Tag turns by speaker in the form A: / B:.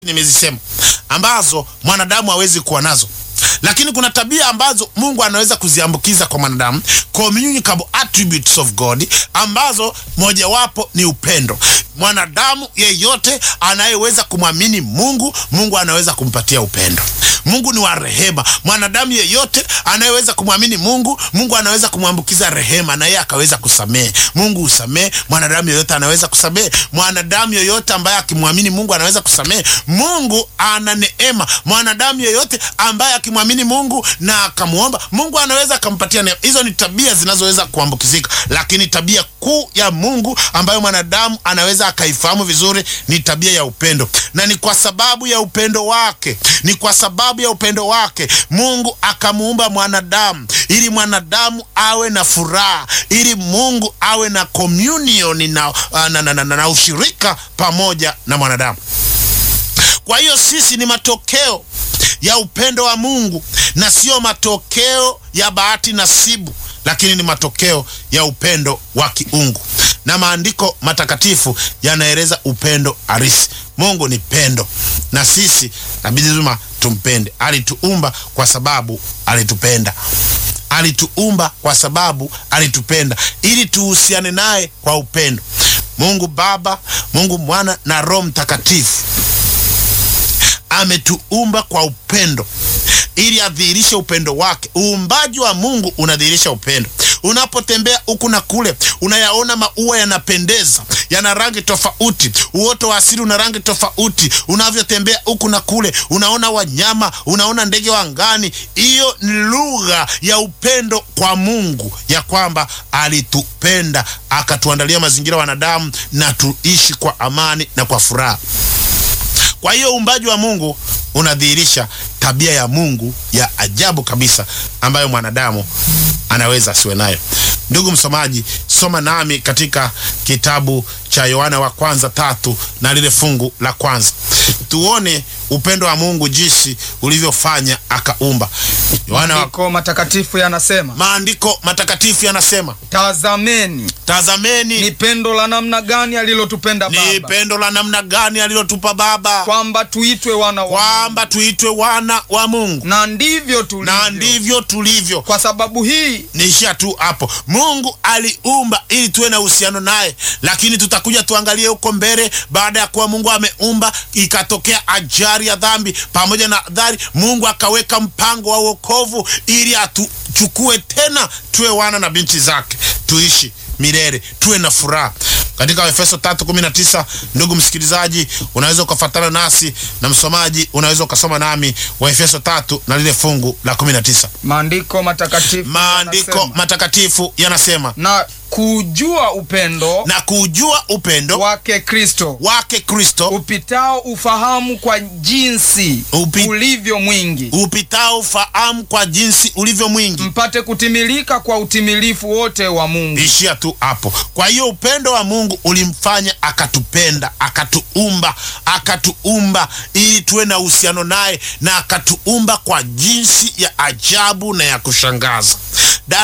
A: nimezisema ambazo mwanadamu hawezi kuwa nazo, lakini kuna tabia ambazo Mungu anaweza kuziambukiza kwa mwanadamu, communicable attributes of God, ambazo mojawapo ni upendo. Mwanadamu yeyote anayeweza kumwamini Mungu, Mungu anaweza kumpatia upendo. Mungu ni wa rehema. Mwanadamu yeyote anayeweza kumwamini Mungu, Mungu anaweza kumwambukiza rehema na yeye akaweza kusamehe. Mungu husamehe. Mwanadamu yeyote anaweza kusamehe. Mwanadamu yeyote ambaye akimwamini Mungu anaweza kusamehe. Mungu ana neema. Mwanadamu yeyote ambaye akimwamini Mungu na akamwomba, Mungu anaweza akampatia neema. Hizo ni tabia zinazoweza kuambukizika, lakini tabia kuu ya Mungu ambayo mwanadamu anaweza akaifahamu vizuri ni tabia ya upendo, na ni kwa sababu ya upendo wake, ni kwa sababu ya upendo wake Mungu akamuumba mwanadamu ili mwanadamu awe na furaha, ili Mungu awe na communion na, na, na, na, na, na ushirika pamoja na mwanadamu. Kwa hiyo sisi ni matokeo ya upendo wa Mungu na sio matokeo ya bahati nasibu, lakini ni matokeo ya upendo wa kiungu, na maandiko matakatifu yanaeleza upendo halisi. Mungu ni pendo, na sisi nabidi lazima tumpende. Alituumba kwa sababu alitupenda, alituumba kwa sababu alitupenda, ili tuhusiane naye kwa upendo. Mungu Baba, Mungu Mwana na Roho Mtakatifu ametuumba kwa upendo ili adhihirishe upendo wake. Uumbaji wa Mungu unadhihirisha upendo. Unapotembea huku na kule, unayaona maua yanapendeza, yana rangi tofauti, uoto wa asili una rangi tofauti. Unavyotembea huku na kule, unaona wanyama, unaona ndege wa angani. Hiyo ni lugha ya upendo kwa Mungu, ya kwamba alitupenda akatuandalia mazingira wanadamu, na tuishi kwa amani na kwa furaha. Kwa hiyo uumbaji wa Mungu unadhihirisha tabia ya Mungu ya ajabu kabisa ambayo mwanadamu anaweza asiwe nayo. Ndugu msomaji, soma nami katika kitabu cha Yohana wa kwanza tatu na lile fungu la kwanza, tuone upendo wa Mungu jinsi ulivyofanya akaumba. Yohana wa...
B: Maandiko matakatifu yanasema,
A: maandiko matakatifu yanasema,
B: tazameni
A: tazameni
B: ni pendo la namna gani alilotupenda
A: ni
B: Baba,
A: pendo la namna gani alilotupa Baba,
B: kwamba tuitwe wana wa
A: kwamba tuitwe wana wa Mungu,
B: na ndivyo tulivyo.
A: na ndivyo tulivyo.
B: Kwa sababu hii
A: Niishia tu hapo. Mungu aliumba ili tuwe na uhusiano naye, lakini tutakuja tuangalie huko mbele. Baada ya kuwa Mungu ameumba, ikatokea ajali ya dhambi. Pamoja na adhari, Mungu akaweka mpango wa wokovu ili atuchukue tena tuwe wana na binti zake, tuishi milele, tuwe na furaha katika Efeso 3:19. Ndugu msikilizaji, unaweza ukafuatana nasi na msomaji, unaweza ukasoma nami wa Efeso 3 na lile fungu la 19.
B: maandiko matakatifu
A: Maandiko
B: yanasema,
A: matakatifu yanasema
B: na kujua upendo
A: na kujua upendo
B: wake Kristo
A: wake Kristo
B: upitao ufahamu kwa jinsi
A: Upi-
B: ulivyo mwingi,
A: upitao ufahamu kwa jinsi ulivyo mwingi.
B: mpate kutimilika kwa utimilifu wote wa Mungu.
A: Ishia tu hapo. Kwa hiyo upendo wa Mungu ulimfanya akatupenda, akatuumba, akatuumba ili tuwe na uhusiano naye, na akatuumba kwa jinsi ya ajabu na ya kushangaza.